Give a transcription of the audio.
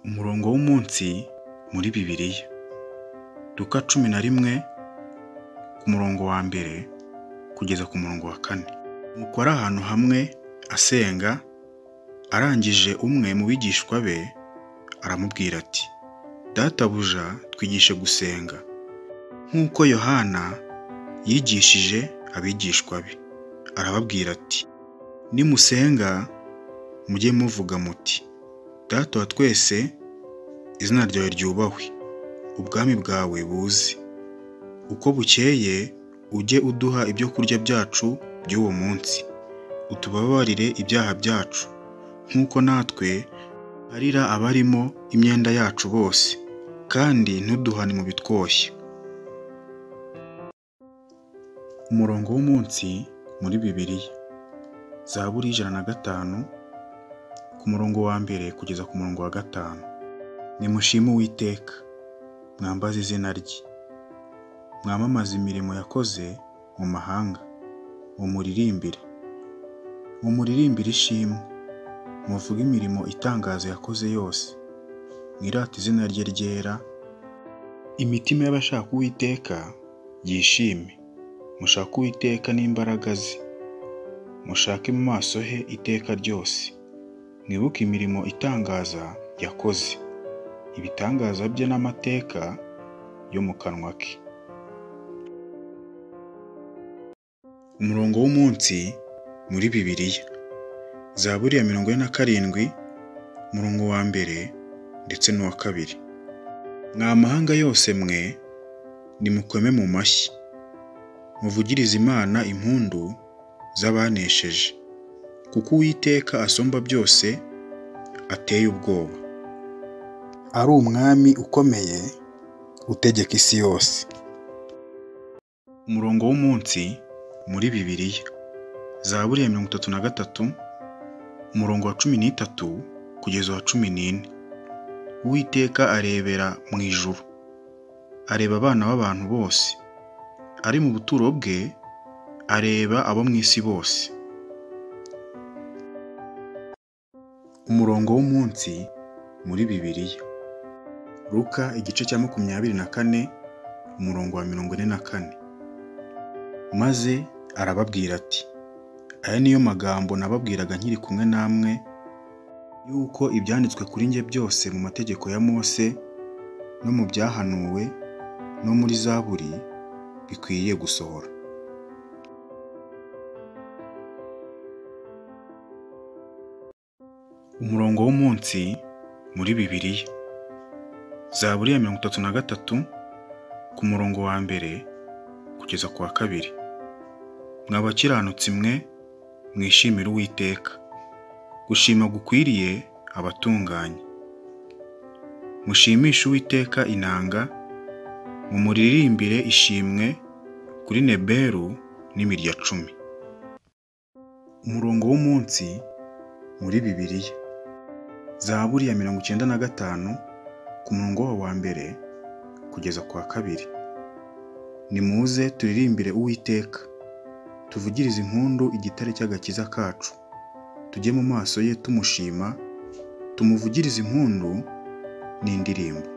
Umurongo w'umunsi muri Bibiliya, Luka cumi na rimwe ku murongo wa mbere kugeza ku murongo wa kane. Nuko ari ahantu hamwe asenga, arangije umwe mu bigishwa be aramubwira ati: "Databuja twigishe gusenga, nk'uko Yohana yigishije abigishwa be." Arababwira ati: "Nimusenga mujye muvuga muti: Data wa twese, izina ryawe ryubahwe, ubwami bwawe buze, uko bukeye ujye uduha ibyo kurya byacu by'uwo munsi, utubabarire ibyaha byacu, nk'uko natwe tubabarira abarimo imyenda yacu bose, kandi ntuduhane mu bitwoshya." Umurongo w'umunsi muri Bibiliya, Zaburi y'ijana na gatanu ku murongo wa mbere kugeza ku murongo wa gatanu. Nimushime Uwiteka, mwambaze izina rye, mwamamaze imirimo yakoze mu mahanga, mumuririmbire, mumuririmbire ishimwe, muvuge imirimo itangaza yakoze yose, mwirate izina rye ryera, imitima y'abashaka Uwiteka yishime, mushake Uwiteka n'imbaraga ze, mushake mu maso he iteka ryose, mwibuke imirimo itangaza yakoze, ibitangaza bye n'amateka yo mu kanwa ke. Umurongo w'umunsi muri Bibiliya, Zaburi ya mirongo ine na karindwi, umurongo wa mbere ndetse n'uwa kabiri. Mwa mahanga yose mwe, nimukome mu mashyi, muvugirize Imana impundu z'abanesheje, kuko Uwiteka asumba byose ateye ubwoba, ari umwami ukomeye utegeka isi yose. Umurongo w'umunsi muri Bibiliya, Zaburi ya mirongo itatu na gatatu, umurongo wa cumi n'itatu kugeza uwa cumi n'ine. Uwiteka arebera mu ijuru, areba abana b'abantu bose, ari mu buturo bwe areba abo mu isi bose. Umurongo w'umunsi muri Bibiliya, Luka igice cya makumyabiri na kane, umurongo wa mirongo ine na kane. Maze arababwira ati: "Aya ni yo magambo nababwiraga nkiri kumwe namwe, yuko ibyanditswe kuri njye byose mu mategeko ya Mose no mu byahanuwe no muri Zaburi bikwiriye gusohora." Umurongo w'umunsi muri Bibiliya, Zaburi ya mirongo itatu na gatatu, ku murongo wa mbere kugeza ku wa kabiri. Mwa bakiranutsi mwe, mwishimire Uwiteka, gushima gukwiriye abatunganye. Mushimishe Uwiteka inanga, mumuririmbire ishimwe kuri Neberu n'imirya cumi. Umurongo w'umunsi muri Bibiliya, Zaburi ya mirongo icyenda na gatanu, ku murongo wa mbere kugeza ku wa kabiri. Nimuze turirimbire Uwiteka, tuvugirize impundu igitare cy'agakiza kacu, tujye mu maso ye tumushima, tumuvugirize impundu n'indirimbo.